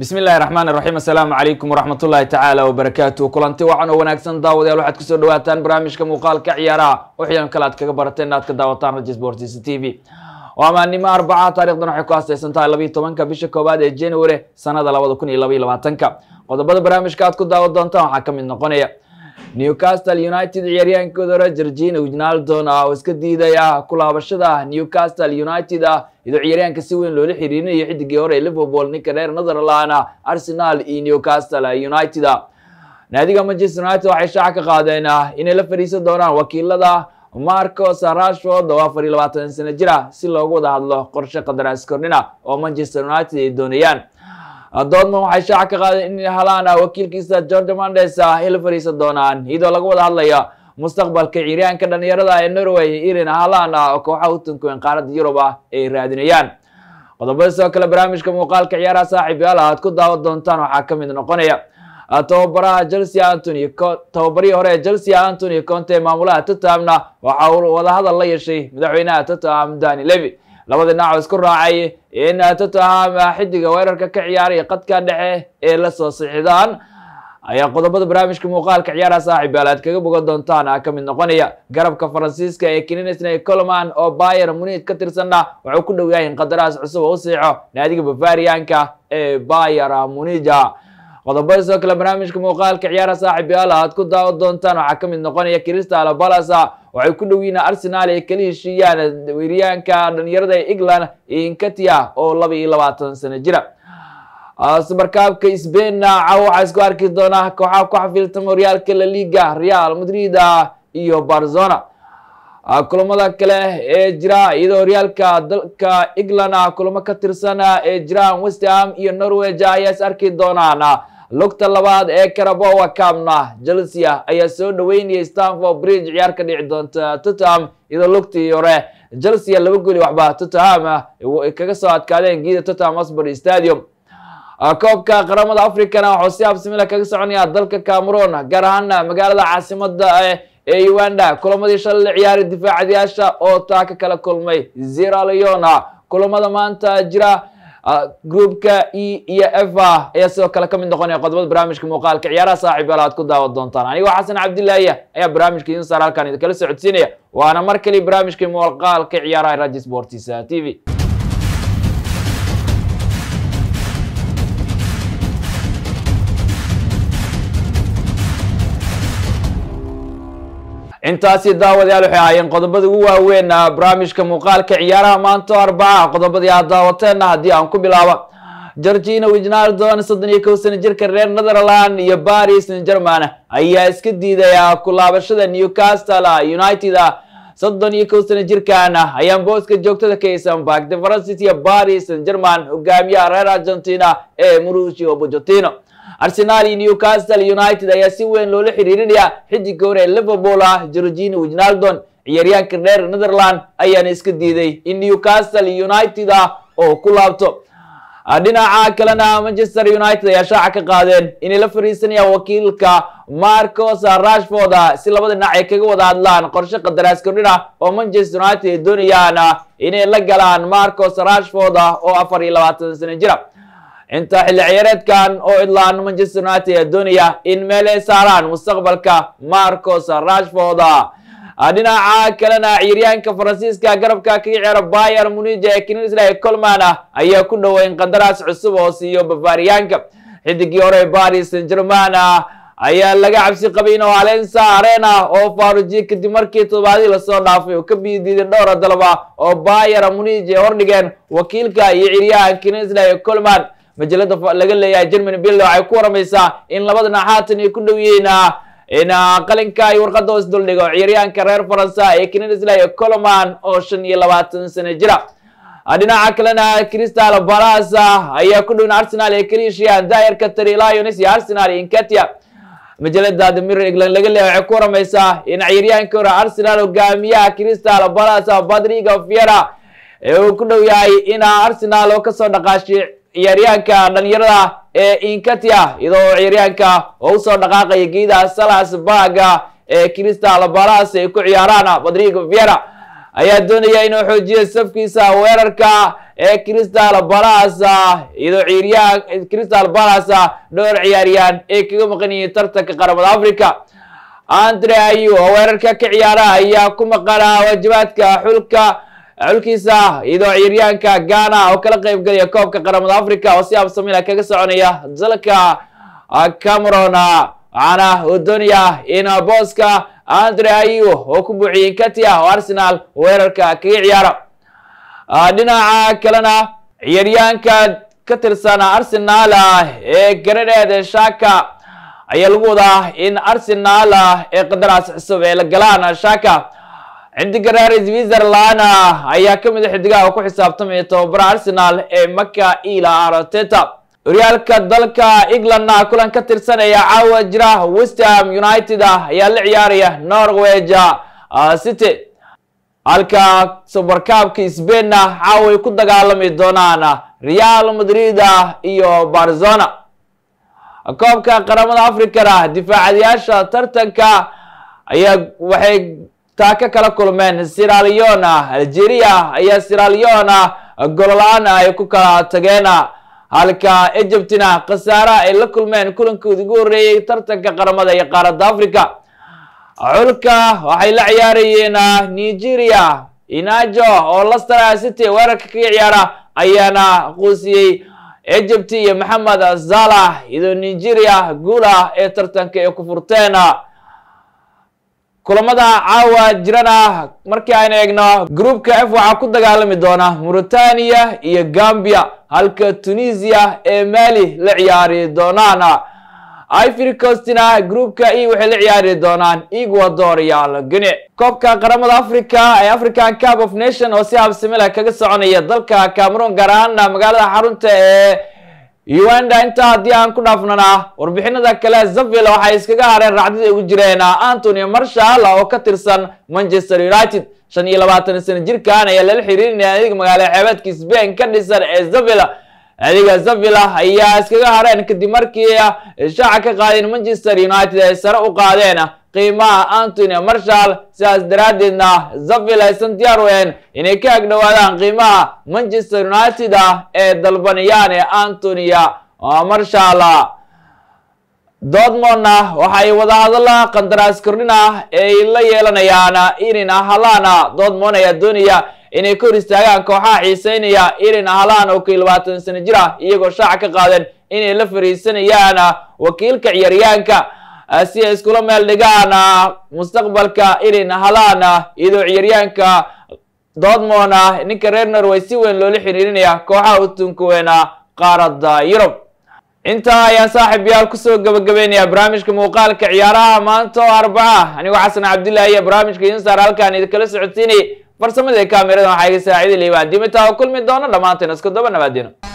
bismi illahi raxmaan iraxiim assalaamu calaykum waraxmat ullahi tacaala wabarakaatu kulanti wacan oo wanaagsan daawadayaal waxaad kusoo dhawaataan barnaamijka muuqaalka ciyaaraha waxyaan kale aad kaga barateen inaad ka daawataan raja sports t v waa maalnimo arbaca taarikhdan waxay ku astaysan tahay labiiyo tobanka bisha koowaad ee january sanada labada kun iyo labaiyo labaatanka qodobada barnaamijka aad ku daawan doontaan waxaa ka mid noqonaya newcastle united ciyaaryaankooda hore georgina wijnaldon ah oo iska diidaya kulaabashada newcastle united ah iyadoo ciyaaryaanka si weyn loola xiriirinayo xidigii hore ee liverpool ninka reer netherland arsenal iyo newcastle united naadiga manchester united waxay shaaca ka qaadeen inay la fadhiisan doonaan wakiilada marcos rashford oo afar iyo labaatan sano jira si loogu wada hadlo qorshe qadaraas kordhina oo manchester united ay doonayaan dortmund waxay shaaca ka qaadeen inay helaan wakiilkiisa george mandes ay la fadhiisan doonaan iyadoo laga wada hadlaya mustaqbalka ciyaaryaanka dhalinyarada ee norway irin halan oo kooxaha utankuwen qaaradda yurub ah ay raadinayaan qodobada sidoo kale barnaamijka muuqaalka ciyaaraha saaxiib yaal aad ku daawan doontaan waxaa ka mid noqonaya tababaraha chelsea antony tababarihii hore ee chelsea antony conte maamulaha tottenhamna waxa uu wadahadal la yeeshay madaxweynaha tottenham dani levy labada dhinac oo isku raacay in tottenham xidiga weerarka ka ciyaaray qadka dhexe ee lasoo sixidaan ayaa qodobada barnaamijka muuqaalka ciyaaraha saaxiib yaal aad kaga bogan doontaan ka mid noqonaya garabka faransiiska ee kininesney colman oo bayer munid ka tirsanna wuxuu ku dhow yahay in qadaraas cusub oo u siixo naadiga bavarianka ee bayer munija qodobada sidoo kale barnaamijka muuqaalka ciyaaraha saaxiib yaal aad ku daawan doontaan waxaa ka mid noqonaya crystal palace waxay ku dhowiyiin arsenal ay kala heshiiyaan weeryaanka dhalinyarada ee england inkatia oo laba iyo labaatan sano jira subarkaabka sbainna caw waxaa isku arki doonaa kooxaha ku xafiiltama horyaalka la liga real madrid iyo barzona kulamada kale ee jira iyadoo horyaalka dalka england kulamo ka tirsan ee jiraan westham iyo norweg ayaa is arki doonaan lugta labaad ee carabowa camna chelsea ayaa soo dhaweynaya stanford bridge ciyaar ka dhici doonta tottenham iyadoo lugtii hore chelsea laba goli waxba tottenham kaga soo adkaadeen giida tottenham hotspur stadium koobka qaramada africana waxuu si habsimila kaga soconaya dalka cameroon gaar ahaan magaalada caasimada ee uganda kulamadii shalay la ciyaaray difaacadayaasha oo taa ka kala kulmay zera leona kulamada maanta jira groupka e iyo f ayaa sidoo kale kamid noqonaya qodobada barnaamijka muuqaalka ciyaaraha saaxiib yaal aad ku daawan doontaan anigoo xasan cabdilaahi ayaa barnaamijka idin saar halkan idinkala socodsiinaya waana mar kali barnaamijka muuqaalka ciyaaraha raji sports t v intaasi daawadayaal waxay ahaayeen qodobada ugu waaweyn barnaamijka muuqaalka ciyaaraha maanta arbaca qodobadii aad daawateenna haddii aan ku bilaabo georgina wijnaldon soddon iyo kow sano jirka reer netherland iyo paris saint german ayaa iska diidaya kulaabashada newcastle united soddon iyo kow sano jirkan ayaan booska joogtada ka isanbak de francis iyo paris saint german hogaamiyaha reer argentina ee mauricio pochettino arsenal iyo newcastle united ayaa si weyn loola xiriirinaya xidiga hore ee liverpool ah georgina wijnaldon ciyaaryaanka reer netherland ayaana iska diiday in newcastle united ah oo ku laabto dhinaca kalena manchester united ayaa shaaca ka qaadeen inay la fariisanayaan wakiilka marcos rashford si labada dhinac ay kaga wada hadlaan qorshe qadaraas kordhina oo manchester united ay doonayaan inay la galaan marcos rashford oo afar iyo labaatan sano jira inta xilli ciyaareedkan oo idlaan manchester united ayaa doonaya in meel ay saaraan mustaqbalka marcos rashford dhinaca kalena ciyaaryaanka faransiiska garabka kaga ciyaara bayer munija ee kinisley colman ayaa ku dhoweyn qandaraas cusub oo siiyo bavariyaanka xidigii hore paris saint german ayaa laga cabsi qabay inuu alensa arena oo faarujiye kadib markii todobaadii lasoo dhaafay oo ka biidiiday dhowra dalba oo bayer munij ay hordhigeen wakiilka iyo ciyaaryahan kinisley colman majalada laga leeyahay germany bill waxay ku waramaysaa in labada dhinac haatan ay ku dhow yihiin in qalinka ay warqada hoos duldhigo ciyaaryahanka reer faransa ee kinisley colman oo shan iyo labaatan sano jira dhinaca kalena crystal palace ayaa ku dhowin arsenal ee kaliishiyaan daayarka tari lions iyo arsenal inkatia majalada the mirror england laga leeyahay waxay ku waramaysaa in ciyaaryahanka hore arsenal hogaamiyaha crystal palace badriga fiera ee uu ku dhow yahay in arsenal oo kasoo dhaqaashiy ciyaaryahanka dhalinyarada ee inkatia iyadoo ciyaaryahanka oo usoo dhaqaaqaya geeda salasburg ee crystal palace ay ku ciyaaraan badrigo viera ayaa doonaya inuu xoojiyo safkiisa weerarka ee crystal balas iyadoo ciyaaryaha crystal balas dhowr ciyaaryahan ay kaga maqan yihiin tartanka qaramada africa andre ayu oo weerarka ka ciyaara ayaa ku maqana waajibaadka xulka xulkiisa iyadoo ciyaaryahanka ghana oo kala qeyb galaya koobka qaramada africa oo si absamila kaga soconaya dalka cameron waxaana uu doonaya in booska andre ayu oo ku buuxiyey katia oo arsenal weerarka kaga ciyaara dhinaca kalena ciyaaryahanka ka tirsan arsenal ee garadeed shaka ayaa lagu wadaa in arsenal ee qadaraas cusub ee la galaan shaka xidiga reer switzerland ayaa kamid a xidigaha ku xisaabtamaya tababara arsenal ee maka ila arteta horyaalka dalka england kulan ka tirsanaya caawa jira westham united ayaa la ciyaaraya norweg city halka subarkaabka sbainna caawa ay ku dagaalami doonaan real madrid iyo barzona koobka qaramada africana difaacadayaasha tartanka ayaa waxay taa ka kala kulmeen siralion algeria ayaa siralion golola-aan ay ku kala tageen halka egyptina khasaara ay la kulmeen kulankoodi ugu horreeyey tartanka qaramada iyo qaaradda africa xulka waxay la ciyaarayeen nigeria inajo oo laster city weerarka kaga ciyaara ayaana quusiyey egypt iyo maxamed zalah iyadoo nigeria guulah ee tartanka ay ku furteen kulamada caawa jirana markii aynu eegno groupka f waxaa ku dagaalami doona mauritania iyo gambia halka tunisia ee mali la ciyaari doonaan ivory coastina groupka e waxay la ciyaari doonaan ecuador iyo algine koobka qaramada africa ee african cup of nation oo si habsamila kaga soconaya dalka cameroon gaar ahaana magaalada xarunta ee uganda intaa haddii aan ku dhaafnana warbixinada kale zavil waxay iskaga hareen racdida ugu jireen antony marshall oo ka tirsan manchester united shan iyo labaatan sano jirkan ayaa lala xiriirinaya adiga magaalo xeebeedka sbain ka dhisan ee zavil adiga zavil ayaa iskaga hareen kadib markii shaaca ka qaadeen manchester united ay sare u qaadeen qiimaha antony marshall sidaas daraaddeedna zavil aysan diyaar ween inay ka agdhowaadaan qiimaha manchester united ee dalbanayaan ee antonia marshall dortmondna waxay wadahadalla qandaraas kordhina ay la yeelanayaan irin halana dortmond ayaa doonaya inay ka hor istaagaan kooxaha xiiseynaya irin halan oo kii labaatan sano jir ah iyagoo shaaca ka qaadeen inay la fariisanayaan wakiilka ciyaaryahanka si ay iskula meel dhigaan mustaqbalka irin halan iyadoo ciyaaryahanka dortmond ninka reer norway si weyn loola xiriirinaya kooxaha u tunkuweena qaaradda yurub intaa ayaan saaxiib yaal kusoo gabagabeynaya barnaamijka muuqaalka ciyaaraha maanta oo arbaca anigoo xasan cabdillahi iyo barnaamijka insaar halkaan idinkala socodsiinay farsamada kamerada waxaa iga saaciidi liibaan dimitaa oo kulmi doono dhammaanteen isku daba nabaadino